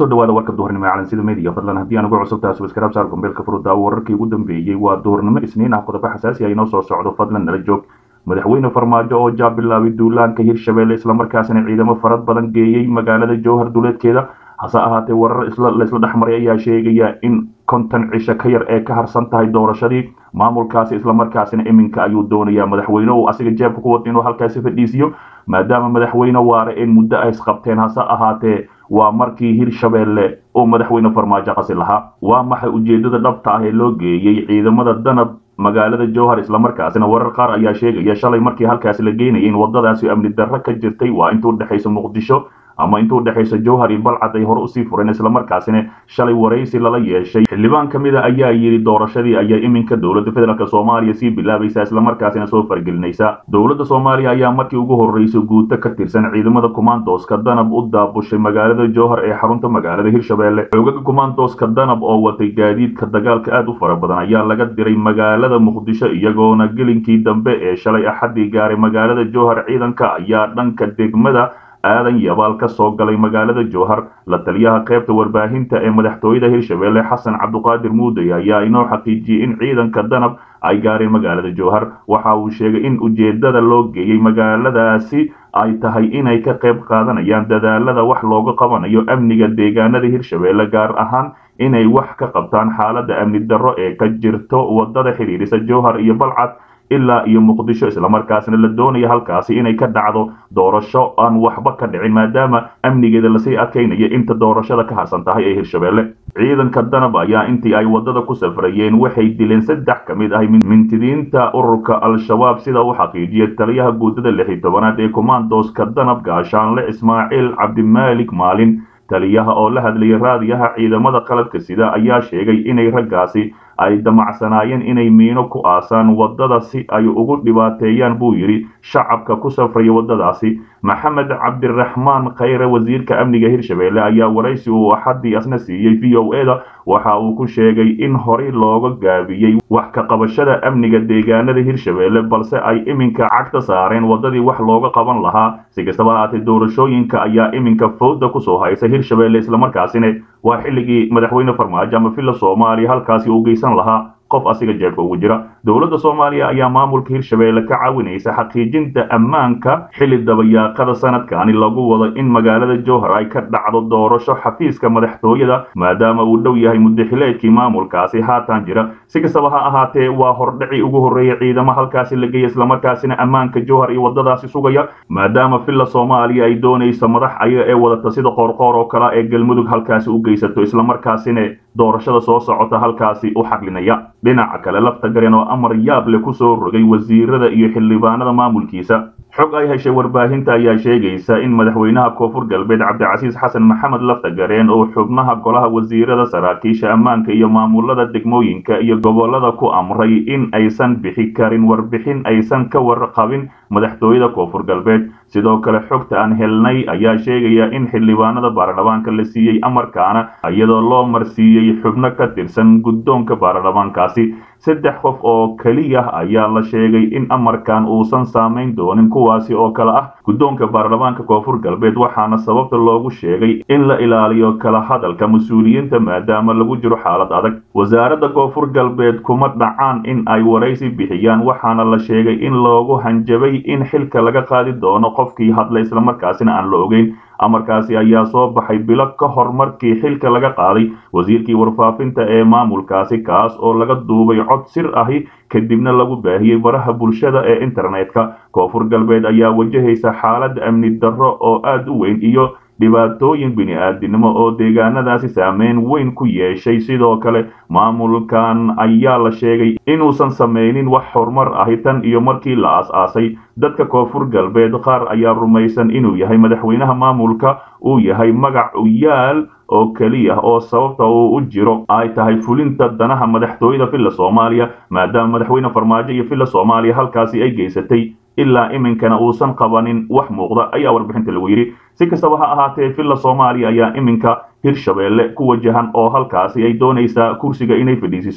kusoo dhawaada warka duhurnimo ee calansida media fadlan haddii aan ugu cusub tahay subscribe saar gombeelka furudaawo wararkii ugu dambeeyey waa duhurnimo isniin ah qodobo xasaasi ah inoo soo socdo fadlan nala joog madaxweyne farmaajo oo jaab bilaabay duulaanka hirshabelle islamarkaasina ciidamo farad badan geeyey magaalada jowhar duleedkeeda hase ahaatee warar laisla dhexmaray ayaa sheegaya in konton cisho ka yar ee ka harsan tahay doorashadii maamulkaasi islamarkaasina iminka ayuu doonayaa madaxweyne uu asiga jeebka ku wata inuu halkaasi fadhiisiyo maadaama madaxweyne waare in muddo ay isqabteen hase ahaatee waa markii hirshabelle uu madaxweyne farmaajo qasi lahaa waa maxay ujeedada dhabta ah ee loo geeyey ciidamada danab magaalada jowhar islamarkaasina warar qaar ayaa sheegaya shalay markii halkaasi la geynayay in wadadaasi amni darro ka jirtay waa inta udhexaysa muqdisho ama inta udhexaysa jowhar iyo balcad ay hore usii fureen islamarkaasina shalay waraysi lala yeeshay xildhibaan ka mid a ayaa yidhi doorashadii ayaa iminka dowladda federaalk soomaaliya sii bilaabaysa islamarkaasina soo fargelinaysa dowladda soomaaliya ayaa markii ugu horreysay guuto ka tirsan ciidamada kumaandooska danab u daabushay magaalada jowhar ee xarunta magaalada hirshabelle xoogaga kumaandooska danab oo watay gaadiidka dagaalka aad u fara badan ayaa laga diray magaalada muqdisho iyagoona gelinkii dambe ee shalay axaddii gaaray magaalada jowhar ciidanka ayaa dhanka degmada aadan yabaal ka soo galay magaalada jowhar la taliyaha qaybta warbaahinta ee madaxtooyada hirshabelle xasan cabduqaadir muuday ayaa inoo xaqiijiyey in ciidanka danab ay gaareen magaalada jowhar waxa uu sheegay in ujeedada loo geeyey magaaladaasi ay tahay inay ka qayb qaadanayaan dadaalada wax looga qabanayo amniga deegaanada hirshabelle gaar ahaan inay wax ka qabtaan xaaladda amni darro ee ka jirto wadada xidhiidhisa jowhar iyo balcad ilaa iyo muqdisho islamarkaasna la doonaya halkaasi inay ka dhacdo doorasho aan waxba ka dhicin maadaama amnigeeda lasii adkaynaya inta doorashada ka harsan tahay ee hirshabelle ciidanka danab ayaa intii ay wadada ku safrayeen waxay dileen saddex ka mid ah mintidiinta ururka al-shabaab sida uu xaqiijiyay taliyaha guudada lix iyo tobanaad ee kumaandooska danab gaashaanle ismaaciil cabdimaalik maalin taliyaha oo la hadlayay raadiyaha ciidamada qaladka sida ayaa sheegay inay raggaasi ay damacsanaayeen inay miino ku aasaan waddada si ay ugu dhibaateeyaan buu yidhi shacabka ku safraya waddadaasi maxamed cabdiraxmaan khayre wasiirka amniga hirshabelle ayaa waraysi uu axaddii asna siiyey v o e da waxa uu ku sheegay in horey looga gaabiyey wax ka qabashada amniga deegaanada hirshabelle balse ay iminka cagta saareen waddadii wax looga qaban lahaa si kastaba ahaatee doorashooyinka ayaa iminka fowda kusoo haysa hirshabelle islamarkaasina waa xilligii madaxweyne farmaajo ama villa soomaaliya halkaasi uu geysan lahaa qof asiga jeebka ugu jira dowladda soomaaliya ayaa maamulka hirshabelle ka caawinaysa xaqiijinta ammaanka xilli dabayaaqada sanadkani lagu wado in magaalada jowhar ay ka dhacdo doorasho xafiiska madaxtooyada maadaama uu dhow yahay muddaxileedkii maamulkaasi haatan jira si kastaba ha ahaatee waa hordhaci ugu horreeyay ciidamo halkaasi la geeya islamarkaasina ammaanka jowhar iyo waddadaasi sugaya maadaama villa soomaaliya ay doonayso madax ayaga ee wadata sida qoorqoor oo kale ee galmudug halkaasi u geysato islamarkaasina doorashada soo socota halkaasi u xaqlinaya dhinaca kale lafta garen oo amar yaab leh kusoo rogay wasiirada iyo xildhibaanada maamulkiisa xog ay heshay warbaahinta ayaa sheegaysa in madaxweynaha koonfur galbeed cabdicasiis xasan maxamed lafta gareen oo xubnaha golaha wasiirada saraakiisha ammaanka iyo maamulada degmooyinka iyo gobolada ku amray in aysan bixi karin warbixin aysan ka warqabin madaxtooyada koonfur galbeed sidoo kale xogta aan helnay ayaa sheegaya in xildhibaanada baarlamaanka la siiyey amarkaana iyadoo loo marsiiyey xubno ka tirsan guddoonka baarlamaankaasi saddex qof oo keliya ayaa la sheegay in amarkan uusan saamayn doonin kuwaasi oo kale ah guddoonka baarlamaanka koonfur galbeed waxaana sababta loogu sheegay in la ilaaliyo kala hadalka mas-uuliyiinta maadaama lagu jiro xaalad adag wasaaradda koonfur galbeed kuma dhacaan in ay waraysi bixiyaan waxaana la sheegay in loogu hanjabay in xilka laga qaadi doono qofkii hadla islamarkaasina aan la ogeyn amarkaasi ayaa soo baxay bilo ka hor markii xilka laga qaaday wasiirkii warfaafinta ee maamulkaasi kaas oo laga duubay cod sir ahi kadibna lagu baahiyey baraha bulshada ee internetka koonfur galbeed ayaa wajahaysa xaalad amni darro oo aad u weyn iyo dhibaatooyin bini-aadinimo oo deegaanadaasi saameyn weyn ku yeeshay sidoo kale maamulkan ayaa la sheegay inuusan samaynin wax horumar ahi tan iyo markii la aas-aasay dadka koonfur galbeed qaar ayaa rumaysan inuu yahay madaxweynaha maamulka uu yahay magac uyaal oo keliya oo sababta uu u jiro ay tahay fulinta danaha madaxtooyada villa soomaaliya maadaama madaxweyne farmaajo iyo villa soomaaliya halkaasi ay geysatay ilaa iminkana uusan qabanin wax muuqda ayaa warbixinta lagu yidhi si kastaba ha ahaatee villa soomaaliya ayaa iminka hirshabelle ku wajahan oo halkaasi ay doonaysaa kursiga inay fadhiisiso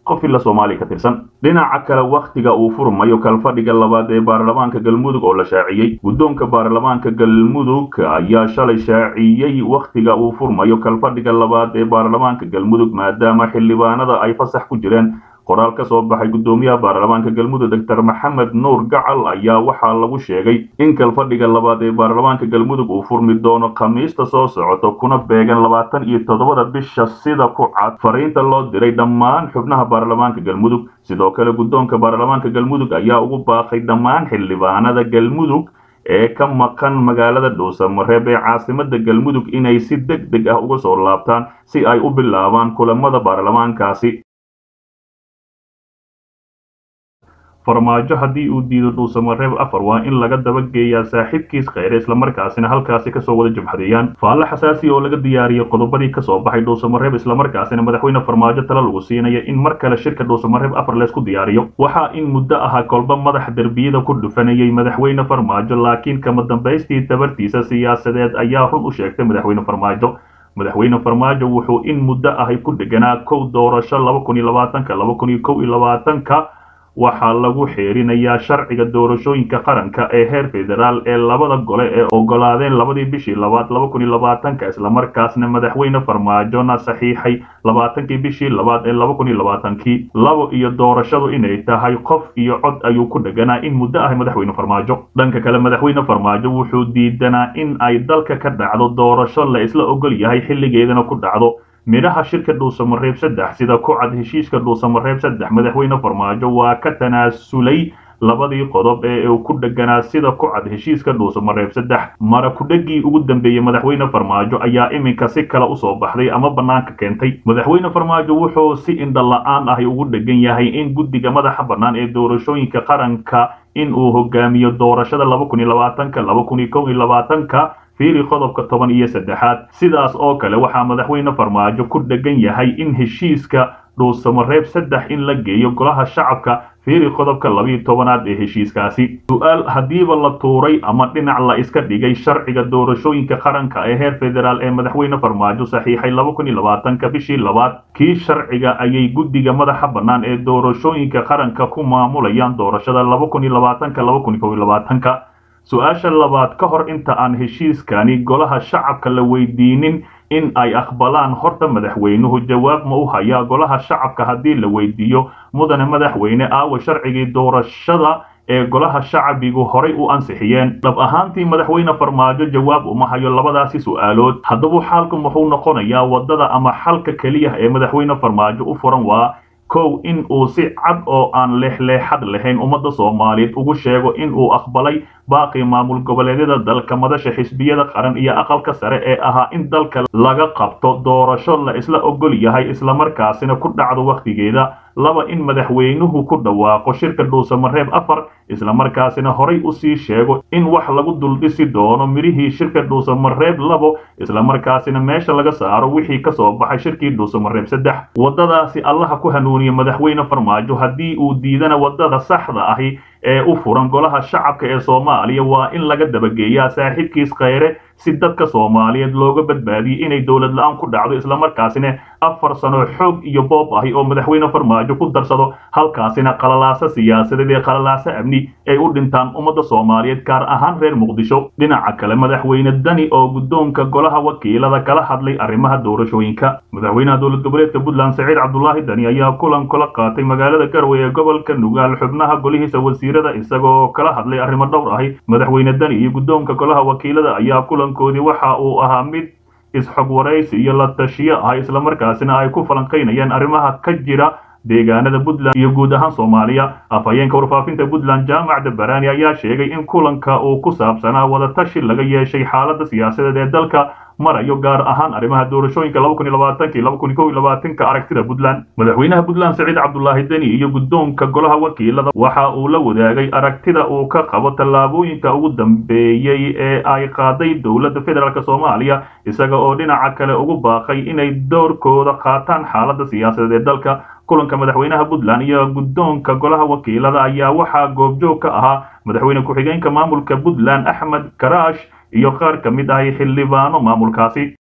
qof illa soomaaliya ka tirsan dhinaca kale wakhtiga uu furmayo kalfadhiga labaad ee baarlamaanka galmudug oo la shaaciyey guddoonka baarlamaanka galmudug ayaa shalay shaaciyey wakhtiga uu furmayo kalfadhiga labaad ee baarlamaanka galmudug maadaama xildhibaanada ay fasax ku jireen qoraal ka soo baxay guddoomiyaha baarlamaanka galmudug doctor maxamed nuur gacal ayaa waxaa lagu sheegay in kalfadhiga labaad ee baarlamaanka galmudug uu furmi doono khamiista soo socoto kuna beegan labaatan iyo toddobada bisha sida ku cad fariinta loo diray dhammaan xubnaha baarlamaanka galmudug sidoo kale guddoonka baarlamaanka galmudug ayaa ugu baaqay dhammaan xildhibaanada galmudug ee ka maqan magaalada dhuusamareeb ee caasimada galmudug inay si deg deg ah uga soo laabtaan si ay u bilaabaan kulamada baarlamaankaasi farmaajo haddii uu diido dhuusamareeb afar waa in laga dabageeyaa saaxiibkiis kheyre islamarkaasina halkaasi kasoo wada jabhadeeyaan faalle xasaasi oo laga diyaariyey qodobadii kasoo baxay dhuusamareeb islamarkaasina madaxweyne farmaajo tala lagu siinaya in mar kale shirka dhuusamareeb afar leysku diyaariyo waxaa in muddo ahaa kolba madax derbiyada ku dhufanayay madaxweyne farmaajo laakiin kama dambaystii tabartiisa siyaasadeed ayaa run u sheegtay madaxweyne farmaajo madaxweyne farmaajo wuxuu in muddo ahay ku dheganaa kow doorasho laba kun iyo labaatanka laba kun iyo kow iyo labaatanka waxaa lagu xeerinayaa sharciga doorashooyinka qaranka ee heer federaal ee labada gole ee ogolaadeen labadii bishii labaad laba kun iyo labaatanka islamarkaasna madaxweyne farmaajona saxiixay labaatankii bishii labaad ee laba kun iyo labaatankii labo iyo doorashadu inay tahay qof iyo cod ayuu ku dheganaa in muddo ah madaxweyne farmaajo dhanka kale madaxweyne farmaajo wuxuu diidanaa in ay dalka ka dhacdo doorasho la isla ogol yahay xilligeedana ku dhacdo midhaha shirka dhuusamareeb saddex sida ku cad heshiiska dhuusamareeb saddex madaxweyne farmaajo waa ka tanaasulay labadii qodob ee uu ku dheganaa sida ku cad heshiiska dhuusamareeb saddex mara kudhegii ugu dambeeyey madaxweyne farmaajo ayaa iminka si kale usoo baxday ama bannaanka keentay madaxweyne farmaajo wuxuu si indhala-aan ahi ugu dhegan yahay in guddiga madaxa bannaan ee doorashooyinka qaranka in uu hogaamiyo doorashada laba kun iyo labaatanka laba kun iyo kow iyo labaatanka fiiri qodobka toban iyo saddexaad sidaas oo kale waxaa madaxweyne farmaajo ku dhegan yahay in heshiiska dhuusamareeb saddex in la geeyo golaha shacabka fiiri qodobka labiiyo tobanaad ee heshiiskaasi su-aal haddiiba la tuuray ama dhinac la iska dhigay sharciga doorashooyinka qaranka ee heer federaal ee madaxweyne farmaajo saxiixay laba kun iyo labaatanka bishii labaad kii sharciga ayay guddiga madaxa bannaan ee doorashooyinka qaranka ku maamulayaan doorashada laba kun iyo labaatanka laba kun iyo kow iyo labaatanka su-aasha labaad ka hor inta aan heshiiskani golaha shacabka la weydiinin in ay aqbalaan horta madaxweynuhu jawaab ma u hayaa golaha shacabka haddii la weydiiyo mudane madaxweyne aawa sharcigii doorashada ee golaha shacabigu horay u ansixiyeen dhab ahaantii madaxweyne farmaajo jawaab uma hayo labadaasi su-aalood haddaba xaalku muxuu noqonayaa waddada ama xalka keliya ee madaxweyne farmaajo u furan waa kow in uu si cad oo aan leexleexad lahayn ummadda soomaaliyeed ugu sheego in uu aqbalay baaqii maamul goboleedyada dalka madasha xisbiyada qaran iyo aqalka sare ee ahaa in dalka laga qabto doorasho la isla ogol yahay islamarkaasina ku dhacdo wakhtigeeda laba in madaxweynuhu ku dhawaaqo shirka dhuusamareeb afar islamarkaasina horay usii sheego in wax lagu duldhisi doono midhihii shirka dhuusamareeb labo islamarkaasina meesha laga saaro wixii kasoo baxay shirkii dhuusamareeb saddex waddadaasi allaha ku hanuuniya madaxweyne farmaajo haddii uu diidana waddada saxda ahi ee u furan golaha shacabka ee soomaaliya waa in laga dabageeyaa saaxiibkiis kheyre si dadka soomaaliyeed looga badbaadiyey inay dowlad la-aan ku dhacdo islamarkaasina afar sano xoog iyo boob ahi oo madaxweyne farmaajo ku darsado halkaasina qalalaaso siyaasadeed ee qalalaaso amni ay u dhintaan ummadda soomaaliyeed gaar ahaan reer muqdisho dhinaca kale madaxweyne dani oo guddoonka golaha wakiilada kala hadlay arrimaha doorashooyinka madaxweynaha dowlad goboleedka puntland saciid cabdulaahi dani ayaa kulan kula qaatay magaalada garowe ee gobolka nugaal xubnaha golihiisa wasiirada isagoo kala hadlay arrimo dhowr ahi madaxweyne dani iyo guddoonka golaha wakiilada ayaa kulankoodii waxa uu ahaa mid isxog waraysi iyo la tashiyo ah islamarkaasina ay ku falanqaynayaan arrimaha ka jira deegaanada puntland iyo guud ahaan soomaaliya afhayeenka warfaafinta puntland jaamac dabarani ayaa sheegay in kulanka uu ku saabsanaa wadatashi laga yeeshay xaaladda siyaasadeed ee dalka marayo gaar ahaan arrimaha doorashooyinka laba kun iyo labaatanka iyo laba kun iyo kow iyo labaatanka aragtida puntland madaxweynaha puntland saciid cabdulaahi deni iyo guddoonka golaha wakiilada waxa uu la wadaagay aragtida uu ka qabo tallaabooyinka ugu dambeeyey ee ay qaaday dowladda federaalk soomaaliya isaga oo dhinaca kale ugu baaqay inay doorkooda qaataan xaaladda siyaasadeed ee dalka kulanka madaxweynaha puntland iyo guddoonka golaha wakiilada ayaa waxaa goobjoog ka ahaa madaxweyne ku-xigeenka maamulka puntland axmed karaash iyo qaar ka mid ahay xildhibaano maamulkaasi